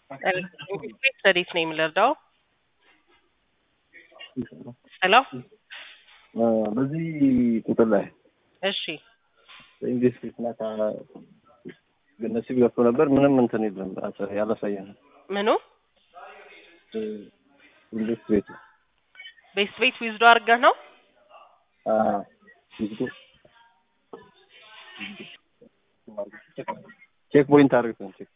ስታዲስ ነው የምንረዳው። ሄሎ በዚህ ቁጥር ላይ እሺ በእንግሊዝ ፊትናታ ነሲብ ገብቶ ነበር። ምንም እንትን የለም ያላሳየን ምኑ እንዴት ቤት ቤት ቤት ዊዝዶ አድርገህ ነው ቼክ ፖይንት አድርገን ቼክ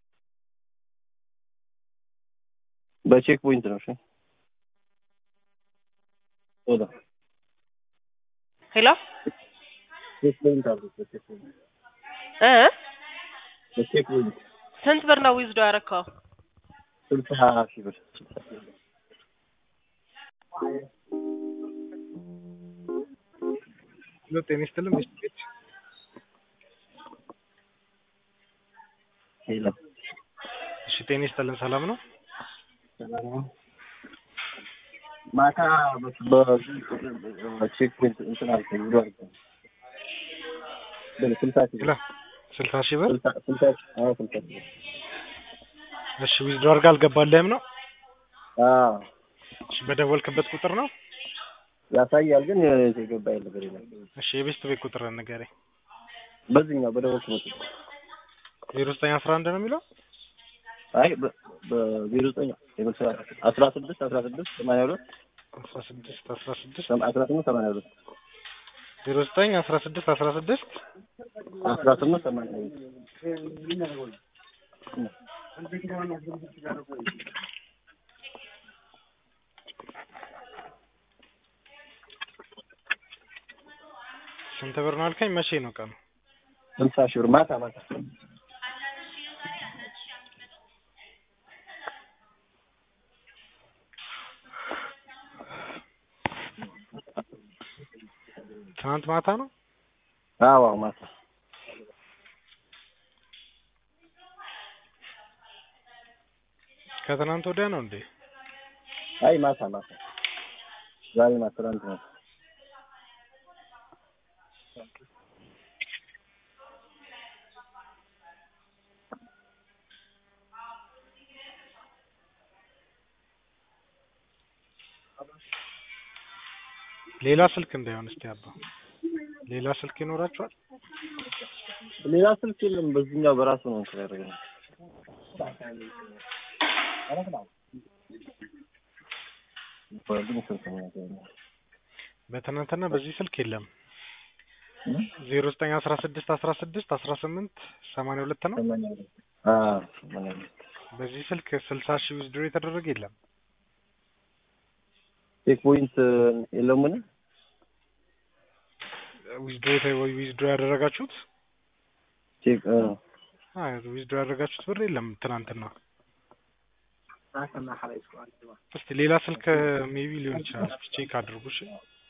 በቼክ ፖይንት ነው። እሺ ወዳ ሄሎ ቼክ ፖይንት አድርገን በቼክ ፖይንት እ በቼክ ፖይንት ስንት ብር ነው ዊዝዶ ያደረከው? ስልሳ ሺህ ብር ሁለት ጤና ይስጥልን ሚስት ቤት ሄሎ እሺ ጤና ይስጥልን ሰላም ነው ማታ በቼክ ፖይንት እንትን አድርገን ብሎ አድርገን በል ስልሳ ሺህ ላ ስልሳ ሺህ ብር ስልሳ ስልሳ ሺህ አዎ ስልሳ ሺህ ብር እሺ ዊዝድሮ አድርጋ አልገባልህም ነው አዎ እሺ በደወልክበት ቁጥር ነው ያሳያል ግን የገባ ያለ ነገር የለም። እሺ የቤስት ቤት ቁጥር ንገረኝ በዚህኛው በደወልኩ ነው። ዜሮ ዘጠኝ አስራ አንድ ነው የሚለው አይ በዜሮ ዘጠኝ አስራ ስድስት አስራ ስድስት ሰማንያ ሁለት አስራ ስድስት አስራ ስድስት አስራ ስምንት ሰማንያ ሁለት ዜሮ ዘጠኝ አስራ ስድስት አስራ ስድስት አስራ ስምንት ሰማንያ ሁለት ስንት ብር ነው አልከኝ? መቼ ነው ቀኑ? ስልሳ ሺህ ብር ማታ ማታ ትናንት ማታ ነው። አዎ አዎ ማታ ከትናንት ወዲያ ነው እንዴ? አይ ማታ ማታ ዛሬ ማታ ትናንት ነው። ሌላ ስልክ እንዳይሆን እስቲ አባ ሌላ ስልክ ይኖራችኋል? ሌላ ስልክ የለም። በዚህኛው በራሱ ነው እንትን ያደረገው። በትናንትና በዚህ ስልክ የለም። ዜሮ ዘጠኝ አስራ ስድስት አስራ ስድስት አስራ ስምንት ሰማንያ ሁለት ነው። አዎ ሰማንያ ሁለት በዚህ ስልክ ስልሳ ሺህ ዊዝድሮ የተደረገ የለም። ቼክ ፖይንት የለውም ምን ዊዝድሮ ዊዝድሮ ያደረጋችሁት ቼክ አይ ዊዝድሮ ያደረጋችሁት ብር የለም ትናንትና። እስቲ ሌላ ስልክ ሜቢ ሊሆን ይችላል። እስቲ ቼክ አድርጉ እሺ።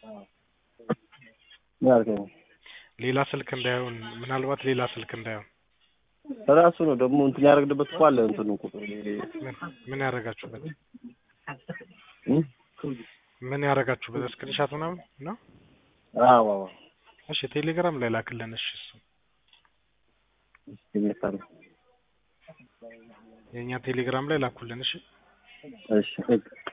ምን አልከኝ? ሌላ ስልክ እንዳይሆን ምናልባት ሌላ ስልክ እንዳይሆን ራሱ ነው ደግሞ እንትን ያደረግንበት እኮ አለ እንትኑ ቁጥር ምን ምን ያደረጋችሁበት እም? ምን ያደረጋችሁበት ስክሪንሻት ምናምን ነው? አዎ አዎ እሺ ቴሌግራም ላይ ላክልን። እሺ እሱ ይመጣል። የእኛ ቴሌግራም ላይ ላኩልን። እሺ እሺ